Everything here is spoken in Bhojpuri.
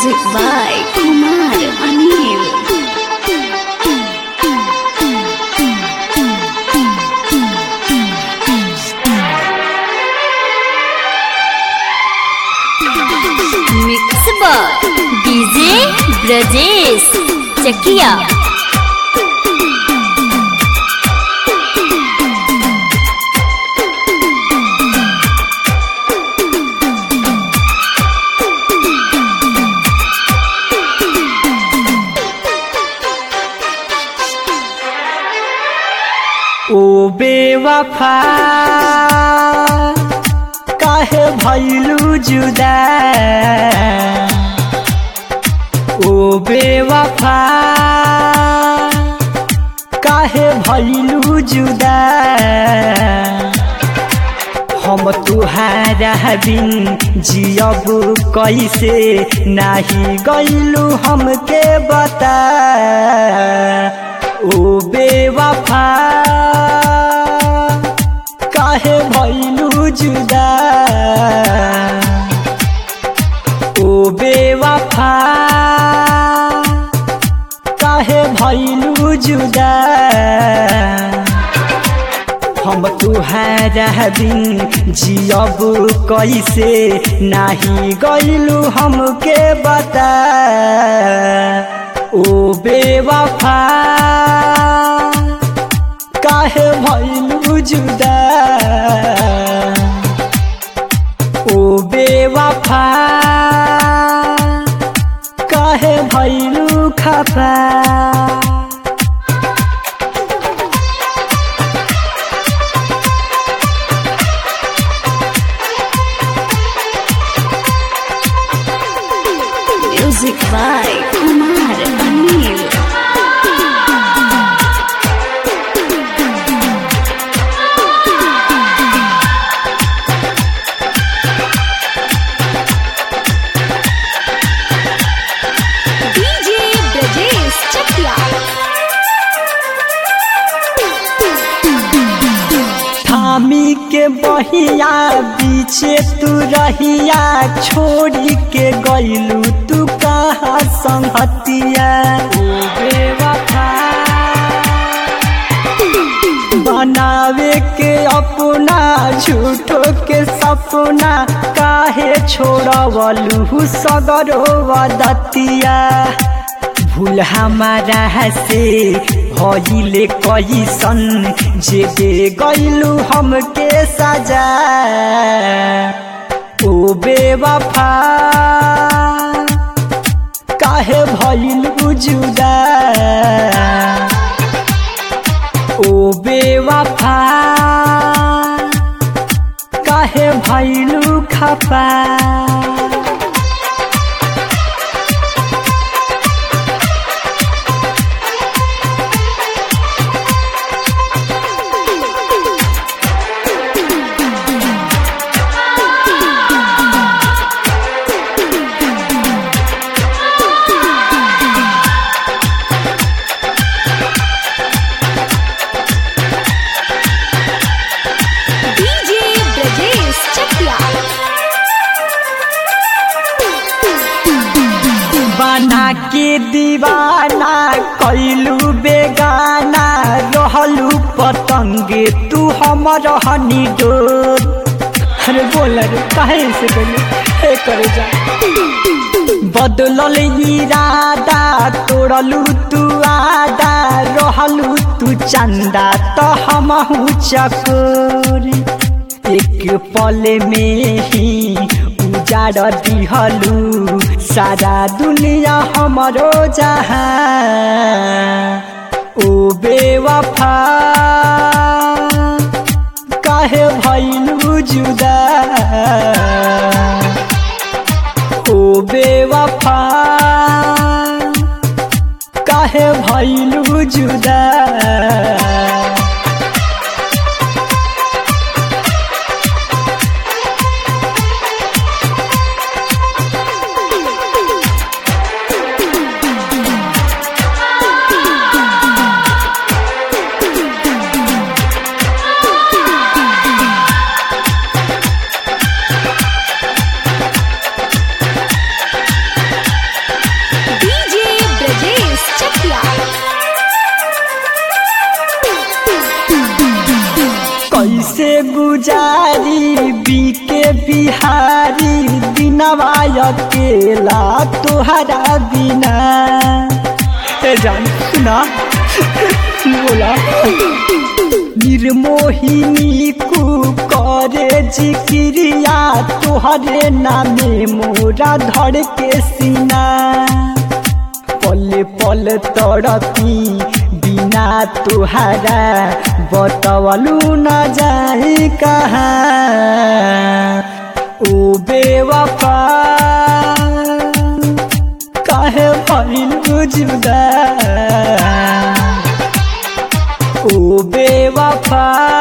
Music by Kumar Anil. Mix by DJ Brajesh Chakia. ओ बेवफा काहे भैलू जुदा ओ बेवफा काहे भैलू जुदा हम तुहारा बिन जियब कैसे नाही गैलू हमके बता ओ बेवफा काहे भैलू जुदा ओ बेवफा काहे भैलू जुदा हम तुहारा बिन जियब कैसे नाही गैलू हमके बता ओ बेवफा काहे भैलू जुदा ओ बेवफा काहे भैलू खफा Music by Kumar Anil. DJ Brajesh Chakia. थामी के बहिया बीचे तू रहिया छोड़ी के गईलू तू कहाँ संगतिया ओ बेवफा बनावे के अपना झूठो के सपना काहे छोड़वलू सगरो वदतिया भूल हमारा से भइले कैसन जे दे गइलू हमके सजा ओ बेवफा काहे भइलू जुदा ओ बेवफा काहे भइलू खफा DJ Brajesh Chakia. बना के दीवाना कैलू बेगाना रहलू पतंगे तू हमर हनी डोर अरे बोल रे काहे से बोली हे करे जा बदलल इरादा तोड़लू तू आदा रहलू तू चंदा तो हमहू चकोर एक पल में ही उजाड़ दिहलू सारा दुनिया हमरो जहाँ ओ बेवफा काहे भैलू जुदा ओ बेवफा काहे भैलू जुदा गुजारी बीके बिहारी दिनवा अकेला तोहरा बिना ए जान सुना बोला निर्मोहिनी कु करे जिक्रिया तोहरे नामे मोरा धड़ के सीना पल पल तड़पी बिना तुहारा बतवलू न जाई कहाँ ओ बेवफा काहे भइल जुदा ओ बेवफा